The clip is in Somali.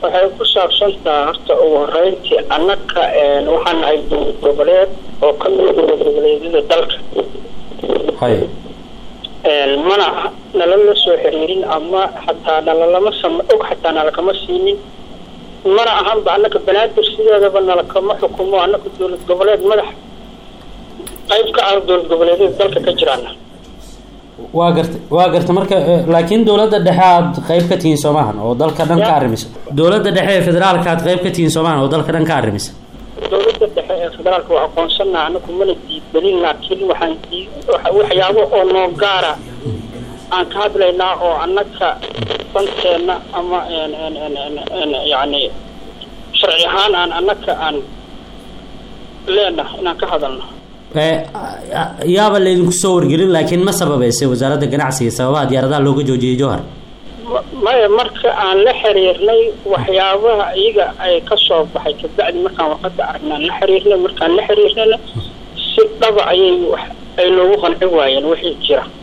waxay ku saabsantaha horta ugu horeyntii annaka waxaan nahay dowlad goboleed oo ka mid dowlad goboleedyada dalka hay mana nalala soo xiriirin ama xataa nalalama sama og xataa nalakama siinin mana ahanba annaka banaadir sideedaba nalakama xukumo annaka dowlad goboleed madax qayb ka ah dowlad goboleedyada dalka ka jiraana waa garta waa garta marka laakiin dowladda dhexe aad qayb ka tihiin soomahan oo dalka dhan ka arrimisa dowladda dhexe ee federaalka aad qayb ka tihiin soomahan oo dalka dhan ka arrimisa dowladda dhexe ee federaalka waa aqoonsannaa anaku mana diidgelin laakiin waxaan dii waxyaabo oo noo gaara aan ka hadlaynaa oo annaka danteenna ama yacni sharci ahaan aan annaka aan leenahay inaan ka hadalno yaaba laydinku soo wargelin laakiin ma sababeysay wasaaradda ganacsiga sababaha diyaaradaha looga joojiyey jowhar maya marka aan la xiriirnay waxyaabaha iyaga ay ka soo baxay kabacdi markaan warqada aragnaan la xiriirnay markaan la xiriirnayna si dhaba ayay wax ay noogu qanci waayeen wixii jira